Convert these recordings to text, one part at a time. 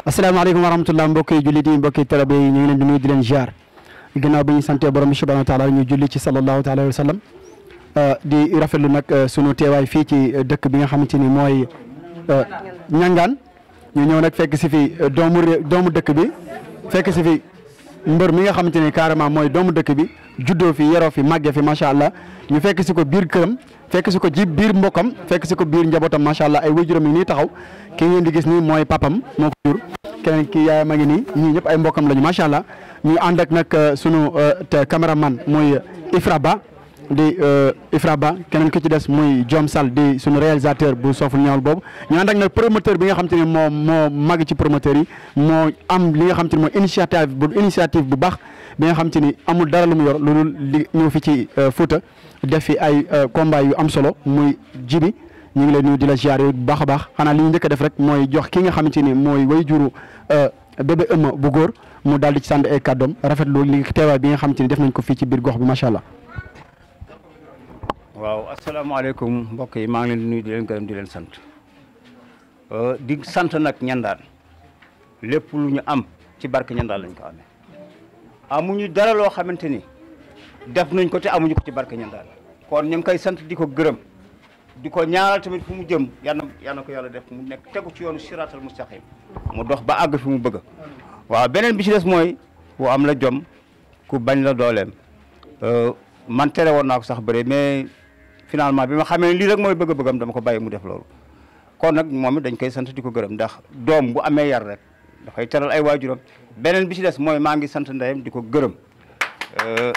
asalaamaaleykum wa rahmatulah mbokki jullit yi mbokki talabe yi ñu ngi leen di nuyu di leen ziar ginnaaw bi ñu santee borom bi subhanahu wa taala ñu julli ci sallallahu taala alayhi wa sallam di rafetlu nag sunu teewaay fii ci dëkk bi nga xamante ni mooy ñangaan ñu ñëw nag fekk si fi doomu ré doomu dëkk bi fekk si fi mbër mi nga xamante ni carrément mooy doomu dëkk bi juddoo fi yeroo fi màggee fi macha allah ñu fekk si ko biir këram fekk si ko ji biir mbokkam fekk si ko biir njabootam macha allah ay waajuram yi nii taxaw ki ngeen di gis nii mooy papam moo ko jur keneen ki yaayam a ngi nii ñii ñëpp ay mbokkam lañu macha allah ñu ànd ak nag sunu te caméraman muy Ifra Ba di Ifra Ba keneen ki ci des muy Diom Sall di sunu réalisateur bu sooful ñaawul boobu ñu ànd ak nag promoteur bi nga xam te ne moo moo mag ci promoteur yi moo am li nga xam te ne mooy initiative bu initiative bu baax bi nga xam te ni amul dara lu mu yor loolu li ñëw fi ci Fouta def fi ay combat yu am solo muy jibi ñu ngi lay nuyu di la ziar bu baax a baax xanaa li ñu njëkk a def rek mooy jox ki nga xamante ni mooy way juru bébé ëmma bu góor mu daal di ci sànd ay kàddoom rafetlu li teewaay bi nga xamante ni def nañ ko fii ci biir gox bi macha allah. waaw asalaamaaleykum mbokk yi maa ngi leen di nuyu di leen gërëm di leen sant di sant nag ñandaan lépp lu ñu am ci barke ñandaan lañ ko amee amuñu dara loo xamante ni def nañ ko te amuñu ko ci barke ñandaan kon ñu ngi koy sant di ko gërëm di ko ñaanal tamit fu mu jëm yal na yal na ko yàlla def mu nekk tegu ci yoonu siraatal mustaqim mu dox ba àgg fi mu bëgg waaw beneen bi ci des mooy ku am la jom ku bañ la dooleem man tere woon naa ko sax bëre mais finalement bi ma xamee lii rek mooy bëgg-bëggam dama ko bàyyi mu def loolu kon nag moom it dañ koy sant di ko gërëm ndax doom bu amee yar rek dafay teral ay waajuram beneen bi ci des mooy maa ngi sant ndeyam di ko gërëm waaw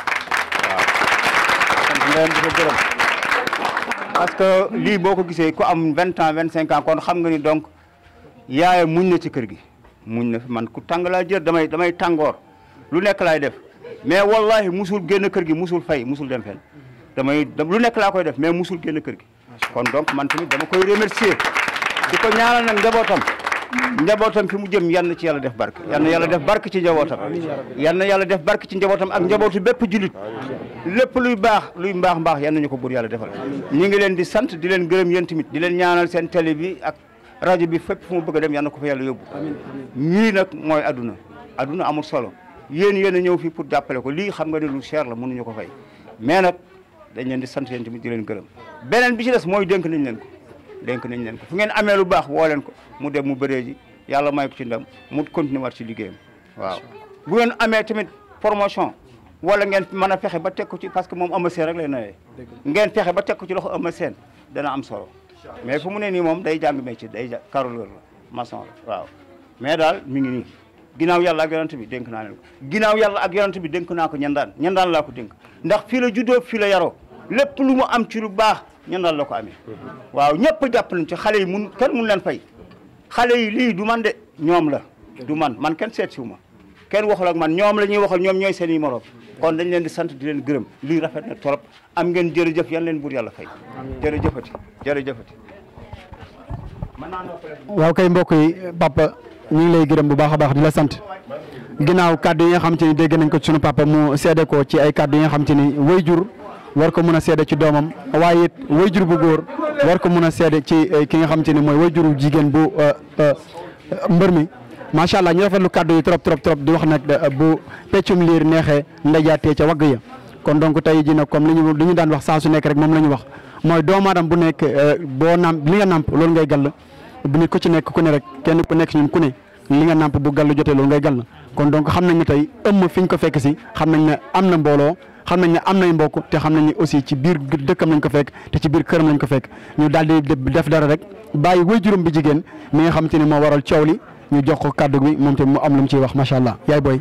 sant ndeyam di ko gërëm parce que lii boo ko gisee ku am vingt ans vingt cinq ans kon xam nga ni donc yaayam muñ na ci kër gi muñ na fi man ku tàng laa jër damay damay tàngoor lu nekk laay def mais wallahi musul génn kër gi musul fay musul dem fenn damay lu nekk laa koy def mais musul génn kër gi kon donc man tamit dama koy remercier di ko ñaanal nag njabootam njabootam fi mu jëm yan na ci yàlla def barke yan na yàlla def barke ci njabootam yan na yàlla def barke ci njabootam ak njabootu bépp julit lépp luy baax luy mbaax mbaax yan nañu ko buur yàlla defal ñi ngi leen di sant di leen gërëm yéen tamit di leen ñaanal seen télé bi ak rajo bi fépp fu mu bëgg a dem yan na ko fa yàlla yóbbu ñii nag mooy adduna adduna amul solo yéen yéen a ñëw fii pour jàppale ko lii xam nga ne lu cher la mënuñu ko fay mais nag dañ leen di sant yéen tamit di leen gërëm beneen bi ci des mooy dénk nañ leen ko dénk nañ leen ko fu ngeen amee lu baax woo leen ko mu dem mu bëree ji yàlla may ko ci ndam mu continuer war ci liggéeyam waaw bu ngeen amee tamit promotion wala ngeen mën a fexe ba teg ko ci parce que moom Eumeu Sène rek lay nawee ngeen fexe ba teg ko ci loxo Eumeu Sène dana am solo mais fu mu ne nii moom day jàng métier day ja carreleur la maçon la waaw mais daal mi ngi nii ginnaaw yàlla ak yonent bi dénk naa leen ko ginnaaw yàlla ak yonent bi dénk naa ko ñandaan ñandaan laa ko dénk ndax fii la juddoo fii la yaroo lépp lu mu am ci lu baax ñandaan la ko amee waaw ñëpp jàpp nañ ci xale yi mun kenn mun leen fay xale yi lii du man de ñoom la du man man kenn seet siwu ma kenn waxul ak man ñoom la ñuy waxal ñoom ñooy seen i morom kon dañ leen di sant di leen gërëm lii rafet na trop am ngeen jërëjëf yan leen buur yàlla fay jërëjëfati jërëjëfati waaw kay mbokk yi papa ñu ngi lay gërëm bu baax a baax di la sant ginnaaw kàddu yi nga xam te ni dégg nañ ko ci sunu papa mu seede ko ci ay kàddu yi nga xam te ni wayjur war ko mën a seede ci doomam waaye it wayjur bu góor war ko mën a seede ci ki nga xam te ni mooy wayjuru jigéen bu mbër mi macha allah ñu rafetlu kàddu yi trop trop trop di wax nag bu peccum liir neexee ndajaatee ca wagg ya kon donc tey ji nag comme li ñu li ñu daan wax saa su nekk rek moom la ñu wax mooy doomu aadama bu nekk boo namp li nga namp loolu ngay gàll bu nit ku ci nekk ku ne rek kenn ku nekk ñun ku ne li nga namp bu gàll jotee loolu ngay gàll kon donc xam nañ ne tey ëmm fi ñu ko fekk si xam nañ ne am na mbooloo xam nañ ne am nay mbokk te xam nañ ne aussi ci biir dëkkam lañ ko fekk te ci biir këram lañ ko fekk ñu daal di def dara rek bàyyi waajuram bi jigéen mi nga xam te ne moo waral coow li ñu jox ko kàddu gi moom tamit mu am lu mu ciy wax macha allah yaay booy.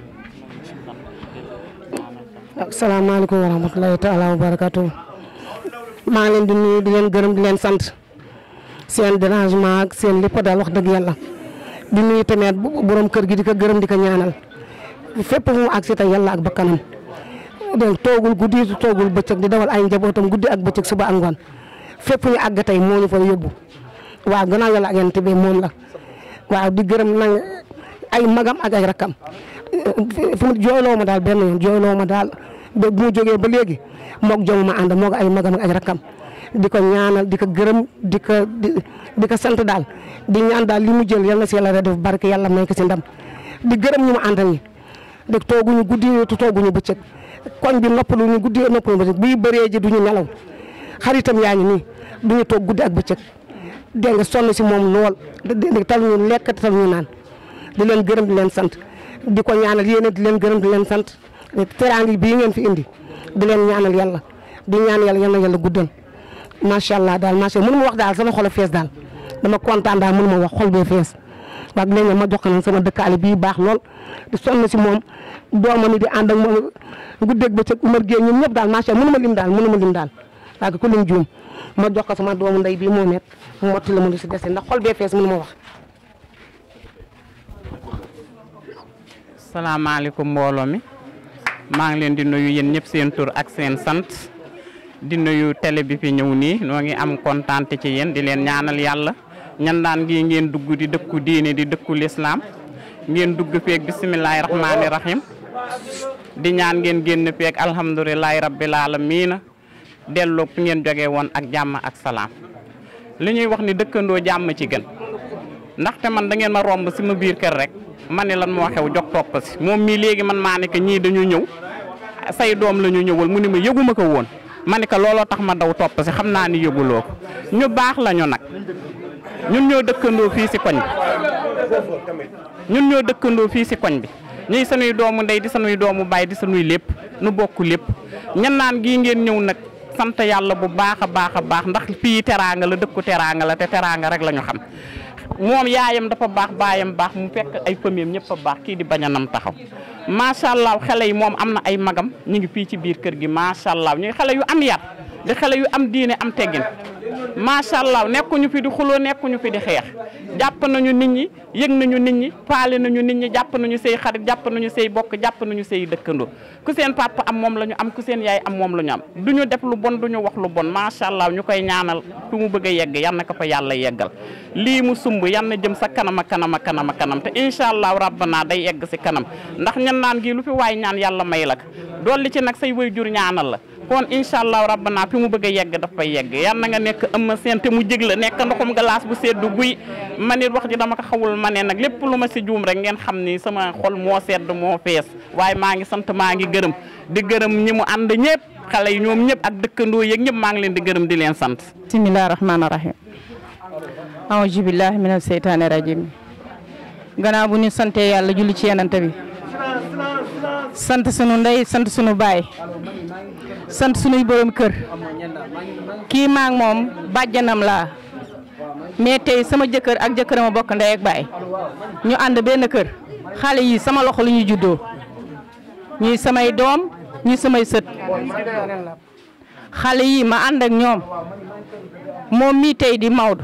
asalaamaaleykum wa rahmatulahi taala wa barakatu maa ngi leen di nuyu di leen gërëm di leen sant seen dérangement ak seen lépp daal wax dëgg yàlla di nuyu tamit borom kër gi di ko gërëm di ko ñaanal fépp fu mu agsi tey yàlla ak bakkanam donc toogul guddi toogul bëccëg di dawal ay njabootam guddi ak bëccëg suba ak ngoon fépp ñu àgg tey moo ñu fa yóbbu waaw gannaaw yàlla ak yonent bi moom la waaw di gërëm nag ay magam ak ay rakkam fu mu jooyloo ma daal benn yoon jooyloo ma daal ba bu mu jógee ba léegi moog jom ma ànd moog ay magam ak ay rakkam di ko ñaanal di ko gërëm di ko di ko sant daal di ñaan daal li mu jël yal na si yàlla def barke yàlla may ko si ndam di gërëm ñu mu àndal ñi de tooguñu guddi te tooguñu bëccëg koñ bi noppalu ñu guddi noppalu bëccëg buy bëree ji duñu nelaw xaritam yaa ngi nii duñu toog guddi ak bëccëg dégg nga sonn si moom lool dégg tal ñu lekk tal ñu naan di leen gërëm di leen sant di ko ñaanal yéen di leen gërëm di leen sant teraangi bii ngeen fi indi di leen ñaanal yàlla di ñaan yàlla yal na yàlla guddal macha allah daal macha allah mënu ma wax daal sama xol a fees daal dama kontaan daal mënu ma wax xol bee fees wax léegi ma jox ko nag sama dëkkaale bii baax lool di sonn si moom doomam yi di ànd ak moom guddeeg bëccëg Umar Gueye ñoom ñëpp daal macha allah mënu ma lim daal mënu ma lim daal waaye ku lim juum ma jox ko sama doomu ndey bii moo met mu motti la ma lu si dese ndax xol bee fees mënu ma wax. salaamaaleykum mbooloo mi maa ngi leen di nuyu yéen ñëpp seen tur ak seen sant di nuyu télé bi fi ñëw nii noo ngi am kontaan ci yéen di leen ñaanal yàlla ñandaan gi ngeen dugg di dëkku diine di dëkku lislaam ngeen dugg feeg bisimilahi rahmaani rahim di ñaan ngeen génn feeg alhamdulilahi rabbil alamiina delloo fi ngeen jógee woon ak jàmm ak salaam li ñuy wax ni dëkkandoo jàmm ci gën ndaxte man da ngeen ma romb si ma biir kër rek ma ne lan moo xew jox topp si moom mii léegi man maa ne que ñii dañu ñëw say doom la ñu ñëwal mu ni ma yëguma ko woon ma ne que looloo tax ma daw topp si xam naa ni yëguloo ko ñu baax la ñu nag ñun ñoo dëkkandoo fii si koñ bi ñun ñoo dëkkandoo fii si koñ bi ñuy sanuy doomu ndey di sanuy doomu baay di sanuy lépp nu bokk lépp ñan naan gii ngeen ñëw nag sant yàlla bu baax a baax a baax ndax fii teraanga la dëkku teraanga la te teraanga rek la ñu xam moom yaayam dafa baax baayam baax mu fekk ay famille ñëpp a baax kii di bañanam taxaw macha allah xale yi moom am na ay magam ñu ngi fii ci biir kër gi macha allah ñuy xale yu am yar di xale yu am diine am teggin macha allah nekkuñu fi di xuloo nekkuñu fi di xeex jàpp nañu nit ñi yëg nañu nit ñi faale nañu nit ñi jàpp nañu say xarit jàpp nañu say bokk jàpp nañu say dëkkandoo ku seen papa am moom la ñu am ku seen yaay am moom la ñu am du ñu def lu bon du ñu wax lu bon macha allah ñu koy ñaanal fi mu bëgg a yegg yan na ko fa yàlla yeggal lii mu sumb yan na jëm sa kanam a kanam a kanam a kanam te incha allah rabbana day yegg si kanam ndax ñan naan gi lu fi waay ñaan yàlla may la ko dolli ci nag say waajur ñaanal la kon incha allah rabbana fi mu bëgg a yegg daf fay yegg yan na nga nekk ëmma seen te mu jég la nekk ndoxum glace bu seddu guy man it wax ji dama ko xawul ma ne nag lépp lu ma si juum rek ngeen xam ni sama xol moo sedd moo fees waaye maa ngi sant maa ngi gërëm di gërëm ñi mu ànd ñëpp xale yi ñoom ñëpp ak dëkkandoo yeeg ñëpp maa ngi leen di gërëm di leen sant bismillahi rahmaani rahim aouzu billahi mina seytaani rajim gannaaw bu ñu sante yàlla julli ci yenante bi sant sunu ndey sant sunu baay sant sunuy borom kër kii maa ngi moom bàjjanam laa mais tey sama jëkkër ak jëkkëram a bokk ndey ak baay ñu ànd benn kër xale yi sama loxo lu ñu juddoo ñuy samay doom ñuy samay sët xale yi ma ànd ak ñoom moom mii tey di Maodo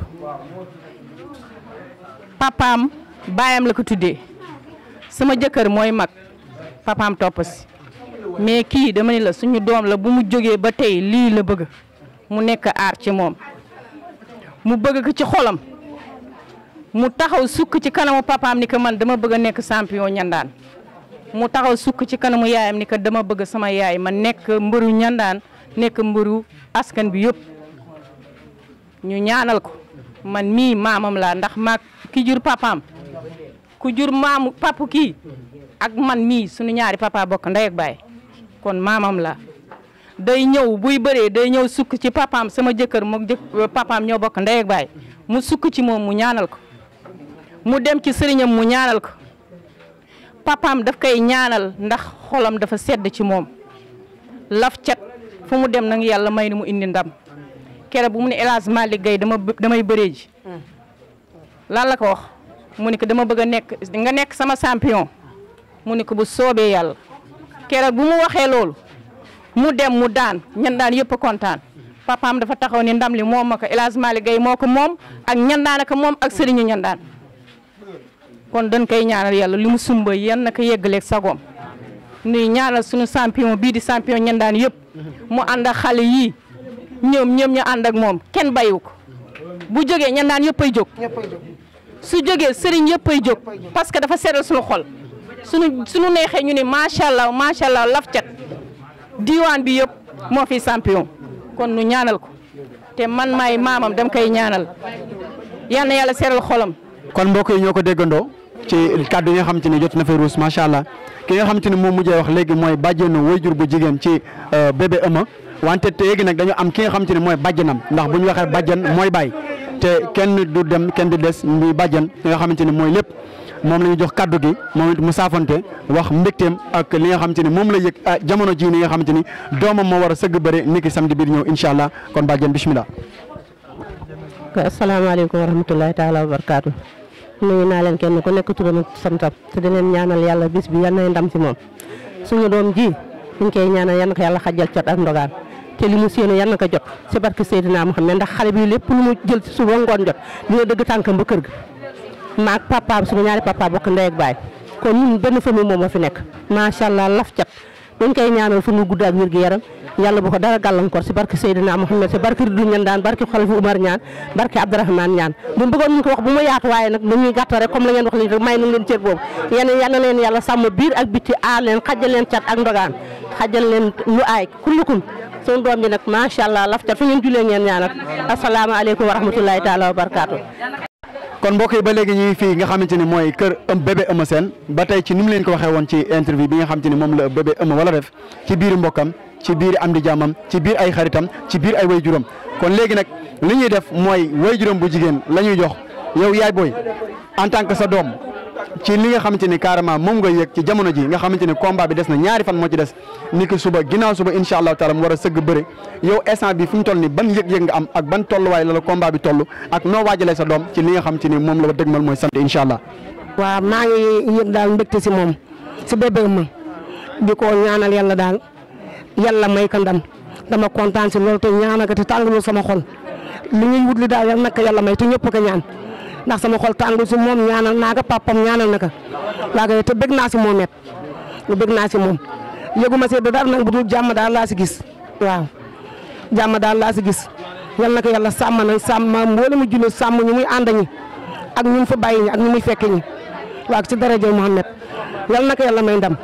papaam baayam la ko tuddee sama jëkkër mooy mag papaam topp si mais kii dama ni la suñu doom la bu mu jógee ba tey lii la bëgg mu nekk aar ci moom mu bëgg ko ci xolam mu taxaw sukk ci kanamu papaam ni ko man dama bëgg a nekk champion ñandaan mu taxaw sukk ci kanamu yaayam ni ko dama bëgg sama yaay ma nekk mbëru ñandaan nekk mbëru askan bi yëpp ñu ñaanal ko man mii maamam laa ndax maag ki jur papaam ku jur maamu papu kii ak man mii suñu ñaari papa bokk ndey ak baay kon maamam la day ñëw buy bëree day ñëw sukk ci papaam sama jëkkër mook jëk papaam ñoo bokk ndey ak baay mu sukk ci moom mu ñaanal ko mu dem ci sëriñam mu ñaanal ko papaam daf koy ñaanal ndax xolam dafa sedd ci moom laf cat fu mu dem nag yàlla may ni mu indi ndam kere bu mu ne El Hadj Malick Gueye dama damay bëree ji lan la ko wax mu ne ko dama bëgg a nekk nga nekk sama champion mu ne ko bu soobee yàlla keroog bu mu waxee loolu mu dem mu daan ñandaan yëpp a kontaan papaam dafa taxaw ni ndam li moom ma ko El Hadj Malick Gueye moo ko moom ak ñandaan ak moom ak sëriñu ñandaan kon dañ koy ñaanal yàlla li mu sumba yan na ko yeggaleeg sagoom nuy ñaanal suñu champion bii di champion ñandaan yëpp mu ànd ak xale yii ñoom ñoom ñu ànd ak moom kenn bayu ko bu jógee ñandaan yëpp ay jóg su jógee sëriñ yëpp ay jóg parce que dafa seddal suñu xol suñu suñu neexee ñu ne macha allah macha allah laf cat diwaan bi yëpp moo fi champion kon nu ñaanal ko te man maay maamam dam koy ñaanal yal na yàlla seeral xolam. kon mbokk yi ñoo ko déggandoo ci kàddu yi nga xamante ni jot na fa ruus macha allah ki nga xamante ni moom mujjee wax léegi mooy bàjjenu wayjur bu jigéen ci bébé ëma wante te léegi nag dañu am ki nga xamante ni mooy bàjjanam ndax bu ñu waxee bàjjan mooy bàyyi te kenn du dem kenn du des muy bàjjan ki nga xamante ni mooy lépp moom la ñu jox kàddu gi moom it mu saafante wax mbégteem ak li nga xamante ni moom la yëg ah jamono jii ni nga xamante ni doomam moo war a sëgg bëre niki samedi biir ñëw incha allah kon bàjjan bismillah asalaamaaleykum wa rahmatulahi taala wa barakaatu nuyu naa leen kenn ku nekk turam ak santam te di leen ñaanal yàlla bis bi yal na ndam si moom suñu doom ji ñu ngi koy ñaanal yal na ko yàlla xajal cot ak ndogaan te li mu séenu yal na ko jot si barke Seydina Muhammad ndax xale bi lépp lu mu jël si suba ngoon jot dina dëgg tànkam ba kër ga maag papa suñu ñaari papa bokk ndey ak baay kon ñun benn famille moom moo fi nekk macha allah laf cat dañ koy ñaanal fu mu gudd ak wér gi yaram yàlla bu ko dara gàllankoor si barke Seydina Muhammad si barke Ridu ñan daan barke Xalifa Umar ñaan barke Abdourahmane ñaan bu bëggoon ñu ko wax bu ma yaatu waaye nag dañuy gàttal rek comme la ngeen wax nii rek may nañ leen cër boobu yéen yal na leen yàlla sàmm biir ak bitti aar leen xajal leen cat ak ndogaan xajal leen lu aay kullukum suñu doom bi nag macha allah laf cat fu ngeen julee ngeen ñaanal asalaamaaleykum wa rahmatullahi taala wa barakaatu kon mbokk yi ba léegi ñu ngi fii nga xamante ni mooy kër ëm bébé Eumeu Sène ba tey ci ni mu leen ko waxee woon ci interview bi nga xamante ni moom la bébé Eumeu wala def ci biir mbokkam ci biir am di jàmmam ci biir ay xaritam ci biir ay wayjuram kon léegi nag li ñuy def mooy wayjuram bu jigéen la ñuy jox yow yaay booy en tant que sa doom ci li nga xamante ni carrément moom nga yëg ci jamono ji nga xamante ni combat bi des na ñaari fan moo ci des ni ki suba ginnaaw suba incha allahu taala mu war a sëgg bëre yow instant bi fi mu toll ni ban yëg-yëg nga am ak ban tolluwaay la la combat bi toll ak noo waajalee sa doom ci li nga xamante ni moom la ba dëgmal mooy samedi incha allah waaw maa ngi yëg daal mbégte si moom si bébé Eumeu di ko ñaanal yàlla daal yàlla may ko ndam dama kontaan si loolu te ñaanal ko te tàngalul sama xol li ñuy wut li daal yal na ko yàlla may te ñëpp ko ñaan ndax sama xol tàngul si moom ñaanal naa ko papam ñaanal na ko waa kay te bëgg naa si moom it bëgg naa si moom yëguma si dara nag bu dul jàmm daal laa si gis waaw jàmm daal laa si gis yal na ko yàlla sàmm na sàmm mboole mu julli sàmm ñu muy ànd ñi ak ñu fa bàyyi ñi ak ñu muy fekk ñi waaw si daraja Muhammad yal na ko yàlla may ndam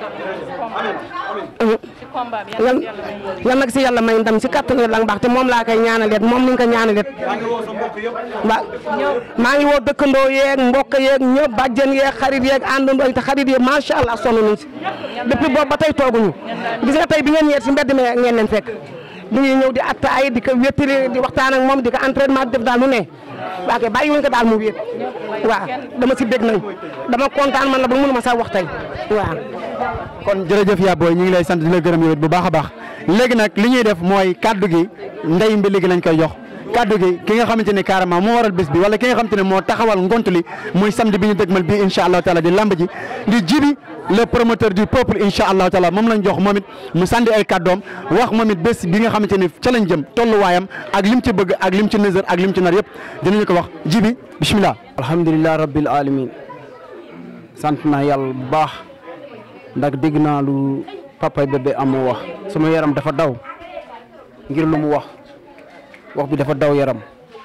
yal yal nag si yàlla may ndam si kattan yàlla baax te moom laa koy ñaanalet moom ni nga ko ñaanalet waaw maa ngi woo dëkkandoo yeeg mbokk yeeg ñëpp bàjjen yeeg xarit yeeg àndandoo te xarit yeeg macha allah sonn nañ si depuis boobu ba tey tooguñu gis nga tey bi ngeen ñeet si mbedd mi ngeen leen fekk bu ñuy ñëw di attaay di ko wéttali di waxtaan ak moom di ko entraînement di def daal lu ne waa kay bàyyi wuñ ko daal mu wéet waaw dama si bég nag dama kontaan man la ba mënuma sax wax tey waaw kon jërëjëf yaa booy ñu ngi lay sant di la gërëm yow it bu baax a baax léegi nag li ñuy def mooy kaddu gi ndey mbi léegi lañ koy jox kaddu gi ki nga xamante ne carrément moo waral bés bi wala ki nga xamante ne moo taxawal ngont li muy samedi bi ñu dëgmal bii incha allahu taala di lamb ji di jibi le promoteur du peuple incha allahu taala moom lañ jox moom it mu sànni ay kàddoom wax moom it bés bi nga xamante ne ca lañ jëm tolluwaayam ak lim ci bëgg ak lim ci nësër ak lim ci nar yëpp dinañu ko wax jibi bismillah alhamdulilah rabbil alamin sant naa yàlla bu baax ndax dégg naa lu papa bébé amoo wax sama yaram dafa daw ngir lu mu wax wax bi dafa daw yaram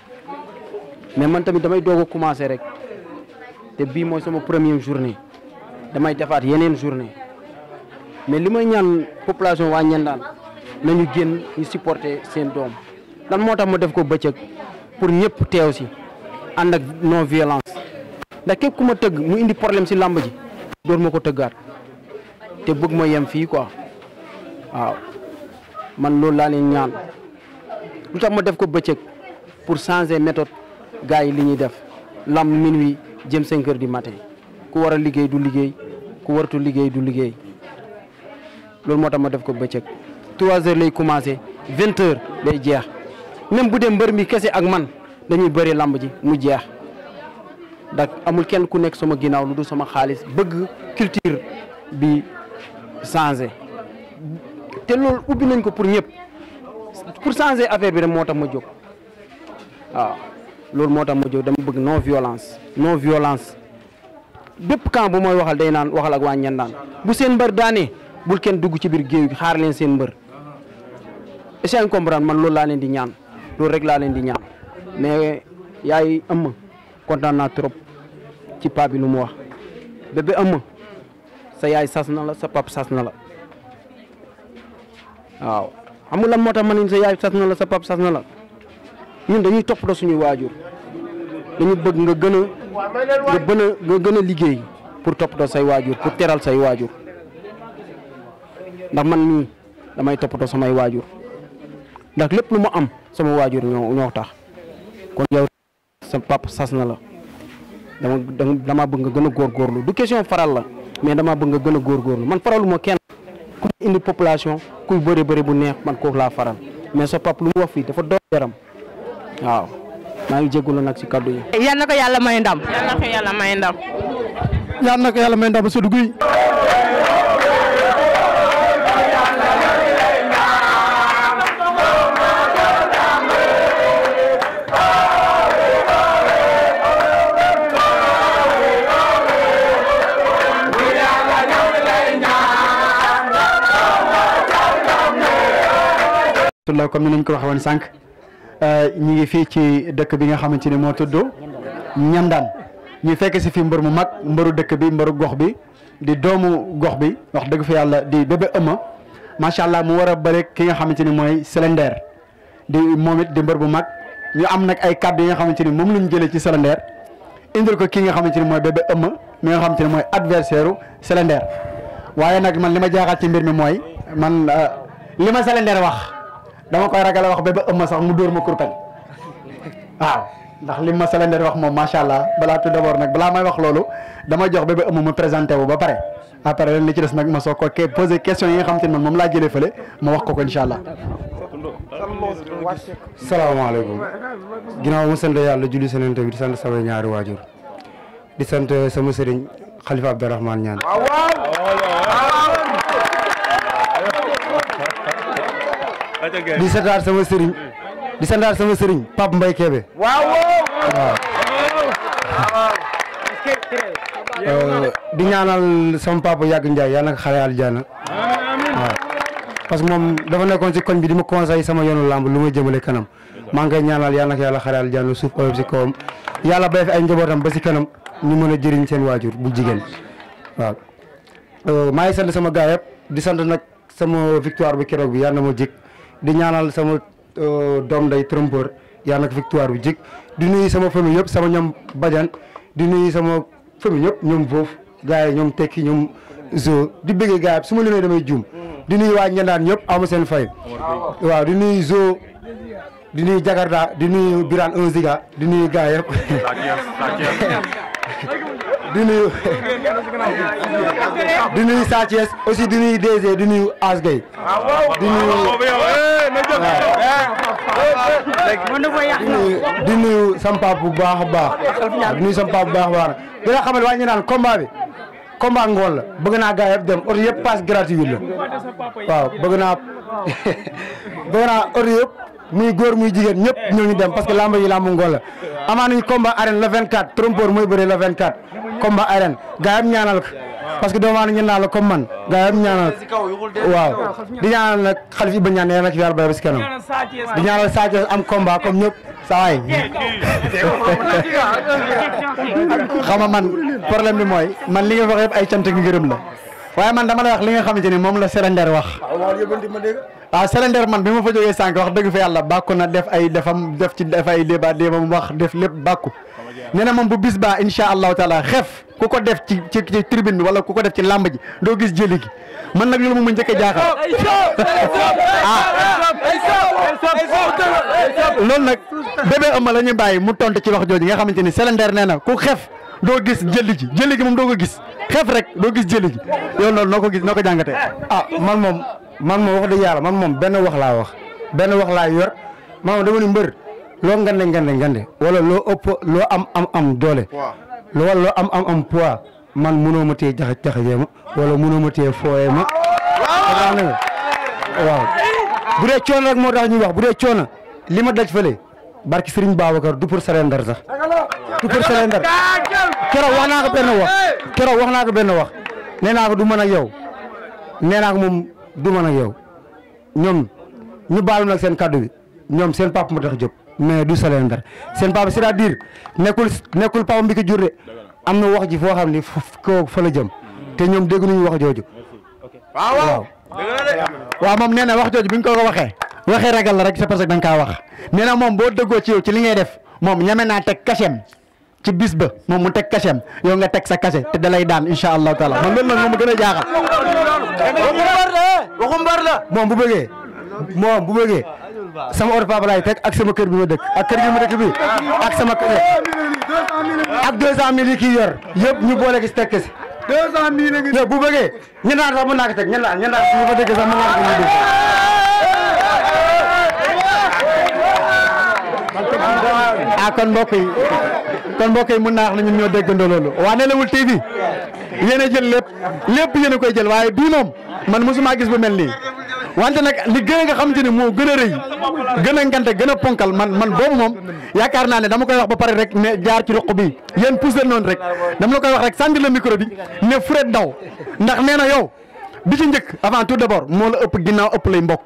mais man tamit damay doog a commencé rek te bii mooy sama première journée damay defaat yeneen journée mais li may ñaan population waa Ñandaan nañu génn ñu supporter seen doom lan moo tax ma def ko bëccëg pour ñëpp teew si ànd ak non violence ndax képp ku ma tëgg mu indi problème si làmb ji door ma ko tëggaat te bëgg ma yem fii quoi waaw man loolu laa leen ñaan lu tax ma def ko bëccëg pour changer méthode gars yi li ñuy def lamb minuit jëm cinq heures du matin ku war a liggéey du liggéey ku waratu liggéey du liggéey loolu moo tax ma def ko bëccëg trois heures lay commencé vingt heures lay jeex même bu dee mbër mi kese ak man dañuy bëri lamb ji mu jeex ndax amul kenn ku nekk sama ginnaaw lu du sama xaalis bëgg culture bi changé te loolu ubbi nañ ko pour ñëpp pour changer affaire bi rek moo tax ma jóg waaw loolu moo tax ma jóg dama bëgg non violence non violence bépp camp bu mooy waxal day naan waxal ak waa Ñandaan bu seen mbër daanee bul kenn dugg ci biir géew gi xaar leen seen mbër est-ce que comprendre man loolu laa leen di ñaan loolu rek laa leen di ñaan mais yaay ëmm kontaan naa trop ci paa bi lu mu wax bébé ëmm sa yaay sas na la sa pap sas na la waaw xam nga lan moo tax ma ne sa yaay sas na la sa pap sas na la ñun dañuy toppatoo suñuy waajur dañu bëgg nga gën a nga gën a nga gën a liggéey pour toppatoo say waajur pour teral say waajur ndax man mii damay toppatoo samay waajur ndax lépp lu ma am sama waajur ñoo ñoo tax kon yow sa papa sas na la dama dama dama bëgg nga gën a góorgóorlu du question faral la mais dama bëgg nga gën a góorgóorlu man faralu ma kenn ku indi population kuy bëri bëri bu neex man kooku laa faral mais sa papa lu mu wax fii dafa doon yaram waaw maa ngi jégalu nag si kaddu yi. yal na ko yàlla may ndam. yal na ko yàlla may ndam. yal na ko yàlla may ndam Seydou Gueye la comme ni nañ ko waxee woon sànq ñi ngi fii ci dëkk bi nga xamante ni moo tudd ñandaan ñu fekk si fi mbër mu mag mbëru dëkk bi mbëru gox bi di doomu gox bi wax dëgg fa yàlla di bébé ëmma macha allah mu war a bëre ki nga xamante ni mooy Sélénder di moom it di mbër bu mag ñu am nag ay kàddu yi nga xamante ni moom lañ jëlee ci Sélénder indil ko ki nga xamante ni mooy bébé ëmma mi nga xamante ni mooy adversaire u Sélénder waaye nag man li ma jaaxal ci mbir mi mooy man li ma Sélénder wax dama koy ragal a wax bébé ëmma sax mu dóor ma kurpañ waaw ndax li ma Sélénder wax moom macha allah balaa tout d'abord nag balaa may wax loolu dama jox bébé ëmma ma présenté wu ba pare après leen li ci des nag ma soog ko ke posé question yi nga xamante ni man moom laa jëlee fële ma wax ko ko incha allah. salaamaaleykum ginnaaw ma sant yàlla julli seneen bi di sant sama ñaari waajur di sant sama sëriñ xalifa Abdourahmane ñaan di santaat sama sëriñ di santaat sama sëriñ Pape Mbaye Kébé waaw di ñaanal sama papa yàgg Ndiaye yàlla na ko xale aljana waaw parce que moom dafa nekkoon si koñ bi di ma conseil sama yoonu lamb lu may jëmale kanam maa ngi koy ñaanal yàlla na ko yàlla xale aljana suuf oyof si kawam yàlla bay fi ay njabootam ba si kanam ñu mën a jëriñ seen waajur bu jigéen waaw maa ngi sant sama gaay yëpp di sant nag sama victoire bi keroog bi yàlla na ma jik di ñaanal sama doom day trompeur yàlla na ko victoire bi jik di nuyu sama famille yëpp sama ñoom bajan di nuyu sama famille yëpp ñoom foofu gars yi ñoom tekki ñoom zo di bëggee gars yi su ma limee damay juum di nuyu waa ñandaan ñëpp ama seen fay waaw di nuyu zo di nuyu jakarta di nuyu birane un ziga di nuyu gars yëpp di nuyu di nuyu Sa Thiès aussi di nuyu DG di nuyu Asgay di nuyu di nuyu sama papa bu baax a baax di nuyu sama papa bu baax a baax di la xamal waa ñu naan combat bi combat ngoon la bëgg naa gars yëpp dem oto yëpp passe gratuit la waaw bëgg naa bëgg naa oto yëpp muy góor muy jigéen ñëpp ñoo ngi dem parce que lamba yi lamb ngoon la amaa nañu combat arène le 24 trompeur mooy bëre le 24 combat arène gars yëpp ñaanal ko parce que doomu aadama ñu naan la comme man gars yëpp ñaanal waaw di ñaanal nag xalif Iba ñaan yàlla na ci yàlla bay ba si kanam di ñaanal Sa Thiès am combat comme ñëpp saa waay xam nga man problème bi mooy man li nga wax yëpp ay cant ak ngërëm la waaye man dama lay wax li nga xamante ni moom la Sélénder wax waaw Sélénder man bi ma fa jógee sànq wax dëgg fa yàlla bàkku na def ay defam def ci def ay débat déebam wax def lépp bàkku nee na moom bu bis baa insha allahu taala xef ku ko def ci ci ci tribune bi wala ku ko def ci làmb ji doo gis jëli gi man nag loolu moom ma njëkk a jaaxal loolu nag bébé ëmma la ñu bàyyi mu tontu ci wax jooju nga xamante ni Sélénder nee na ku xef doo gis jëli gi jëli gi moom doo ko gis xef rek doo gis jëli gi yow loolu noo ko gis noo ko jàngatee. ah man moom man moom wax dëgg yàlla man moom benn wax laa wax benn wax laa yor man moom dama ni mbër loo ngande ngande ngande wala loo ëpp loo am am am doole loo wala loo am am am poids man mënoo ma téye jaxa jaxajee ma wala mënoo ma téye fooyee ma xam nga waaw bu dee coono rek moo tax ñuy wax bu dee coono li ma daj fële barki Serigne Babacar du pour Sélénder sax du pour Sélénder keroog wax naa ko benn wax keroog wax naa ko benn wax nee naa ko du mën ak yow nee naa ko moom du mën ak yow ñoom ñu baal nag seen kaddu bi ñoom seen papa ma tax jóg mais du Sélénder seen papa c'est-à-dire nekkul nekkul papa bi ko jur de am na wax ji foo xam ni ko fa la jëm te ñoom dégg nañu wax jooju. waaw waaw moom nee na wax jooju bi ñu ko ko waxee waxee ragal la rek c'est parce que da nga kaa wax nee na moom boo dëggoo ci yow ci li ngay def moom ñeme naa teg kasem ci bis ba moom mu teg kasem yow nga teg sa kase te da lay daan incha allahu taala man loolu nag moom mu gën a jaaxal. waxu mbar la moom bu bëggee moom bu bëggee sama oto papa laay teg ak sama kër bi ma dëkk ak kër gi ma dëkk bi ak sama kër ak deux cent mille yi kii yor yëpp ñu boole gis teg si deux cent mille ngi bu bëggee ñen naan sax mën naa ko teg ñen naan ñen naan ñu fa dëkk sax mën naa ko ñu dëkk ah kon mbokk yi kon mbokk yi mën naa wax ne ñun ñoo déggandoo loolu waa Nelawul TV yéen a jël lépp lépp yéen a koy jël waaye bii moom man mosuma gis bu mel nii wante nag li gën a nga xamante ni moo gën a rëy gën a ngante gën a ponkal man man boobu moom yaakaar naa ne dama koy wax ba pare rek ne jaar ci roq bi yéen pousse noonu rek dama la koy wax rek sànni la micro bi ne Fred Ndaw ndax nee na yow bi ci njëkk avant tout d'abord moo la ëpp ginnaaw ëpp lay mbokk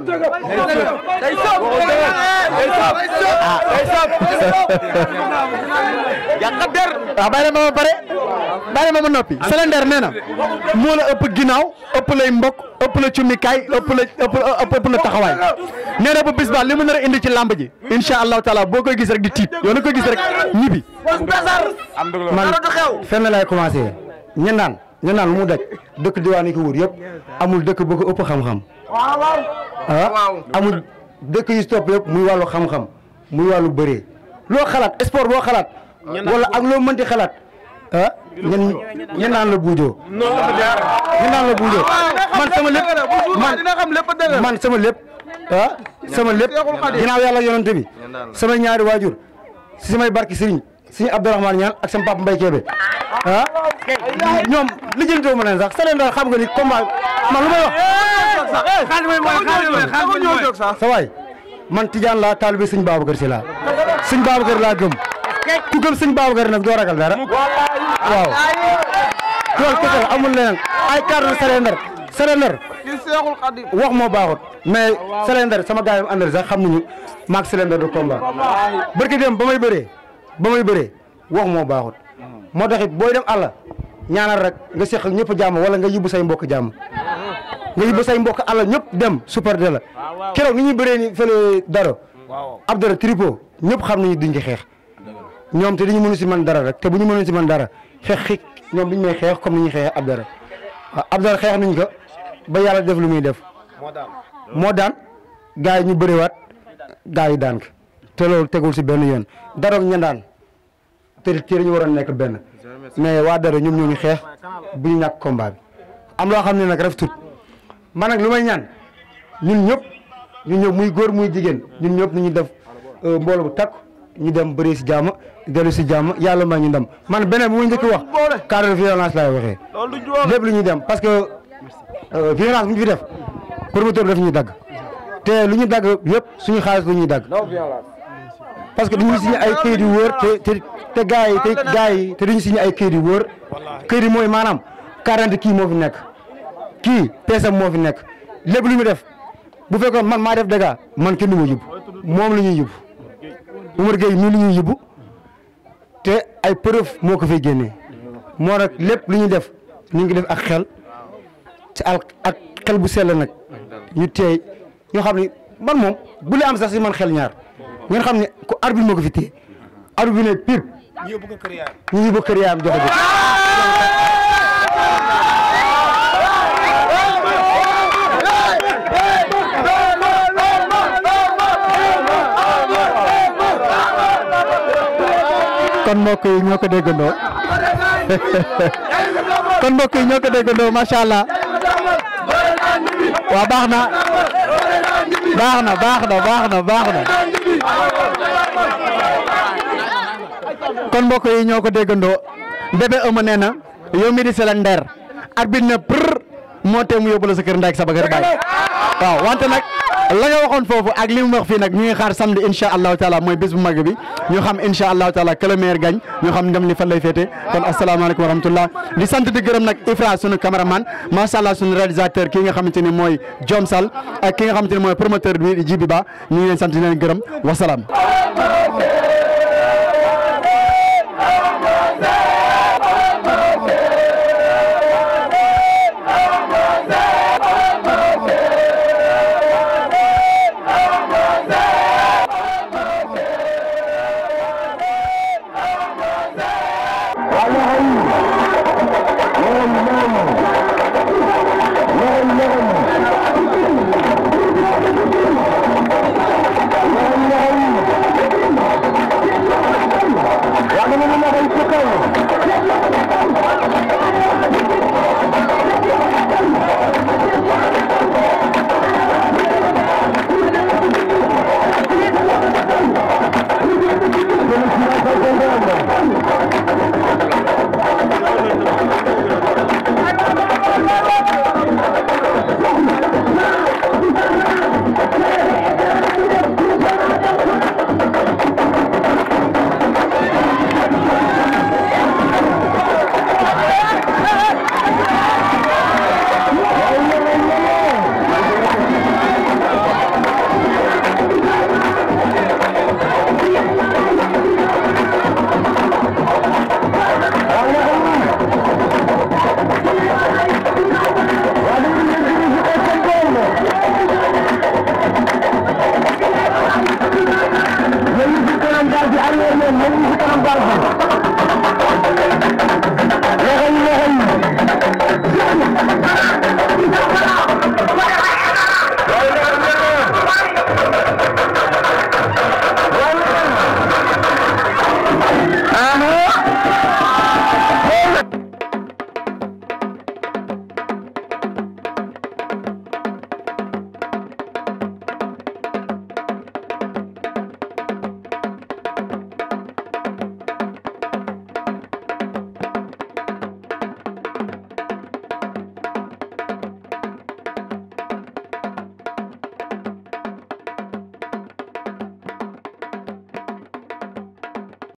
waaw bàyyi ma ma pare bàyyi ma ma noppi Sélénder nee na moo la ëpp ginnaaw ëpp lay mbokk ëpp la cummikaay ëpp la ëpp ëpp la taxawaay nee na bu bis ba li mu nar a indi ci làmb ji incha allahu taala boo koy gis rek di tiit yow na koy gis rek ñibbi man fenn laay commencé ñen naan ñen naan lu mu daj dëkk diwaan yi ko wër yëpp amul dëkk bu ko ëpp xam-xam ah amul dëkk yi stop yëpp muy wàllu xam-xam muy wàllu bëree loo xalaat sport boo xalaat wala ak loo mënti xalaat ah ñen ñen naan la buujoo ñen naan la buujoo man sama lépp man man sama lépp ah sama lépp ginnaaw yàlla yonante bi sama ñaari waajur si samay barki sëriñ sëriñ Abdourahmane ñaan ak sama papa Mbaye Kébé ah ñoom lijjantoo ma leen sax sa leen daal xam nga ni combat man lu may wax sa waay man Tidiane laa taalibe sëñ Babacar Si laa sëñ Babacar laa gëm ku gëm sëñ Babacar nag doo ragal dara waaw loolu kese la amul leneen ay carte Sélénder Sélénder wax moo baaxut mais Sélénder sama gars yi ma àndal sax xam nañu maag Sélénder du combat barki dem ba may bëree ba may bëree wax moo baaxut moo tax it booy dem àll ñaanal rek nga seq ak ñëpp jàmm wala nga yóbbu say mbokk jàmm nga yóbbu say mbokk àll ñëpp dem super de la keroog ni ñuy bëree ni fële daro ab dara tripo ñëpp xam nañu duñ ci xeex ñoom te dañu mënu si man dara rek te bu ñu mënu si man dara xeex xik ñoom duñ may xeex comme ni ñuy xeex ab dara waaw ab dara xeex nañ ko ba yàlla def lu muy def moo daan gars yi ñu bëriwaat gars yi daan ko te loolu tegul si benn yoon daroog ñandaan te te dañu waroon nekk benn mais waa dara ñoom ñoo ñu xeex bu ñu ñàkk combat bi am loo xam ne nag ref tut man nag lu may ñaan ñun ñëpp ñun ñëpp muy góor muy jigéen ñun ñëpp ñu def mbooloo bu takk ñu dem bëri si jàmm dellu si jàmm yàlla may ñu ndam man beneen bu ma njëkk wax cadre de violence laay waxee lépp lu ñuy dem parce que violence bu ñu fi def promoteur daf ñuy dagg te lu ñu dagg yëpp suñu xaalis lu ñuy dagg parce que dañuy signé ay këyit yu wóor te te te gars yi te gars yi te dañuy signé ay këyit yu wóor këyit yi mooy maanaam quarante kii moo fi nekk kii peesam moo fi nekk lépp lu ñu def bu fekkoon man maa def dégâts man kenn du ma yóbbu moom la ñuy yóbbu Umar Gueye nii la ñuy yóbbu te ay preuve moo ko fay génnee moo nag lépp lu ñuy def ñu ngi def ak xel ci al ak xel bu sell nag ñu teey ñoo xam ne man moom bu lee am sax si man xel ñaar ngeen xam ne ko arbitre moo ko fi téye arbitre bi ne pire ñu yóbbu ko kër yaayam joxe ko kon mbokk yi ñoo ko déggandoo kon mbokk yi ñoo ko déggandoo macha allah waaw baax na baax na baax na baax na baax na kon mbokk yi ñoo ko déggandoo bébé ëma nee na yow mi di Sélénder arbitre na prr moo tee mu yóbbu la sa kër ndey ak sa kër baay waaw wante nag la nga waxoon foofu ak li mu wax fii nag ñu ngi xaar samedi incha allahu taala mooy bés bu mag bi ñu xam incha allahu taala que le meilleur gagne ñu xam ndam li fan lay féete kon asalaamaaleykum wa rahmatullah di sant di gërëm nag Ifra sunu cameraman macha allah sunu réalisateur kii nga xamante ni mooy Diom Sall ak ki nga xamante ni mooy promoteur bi di Jibi Ba ñu ngi leen sant di leen gërëm wasalaam.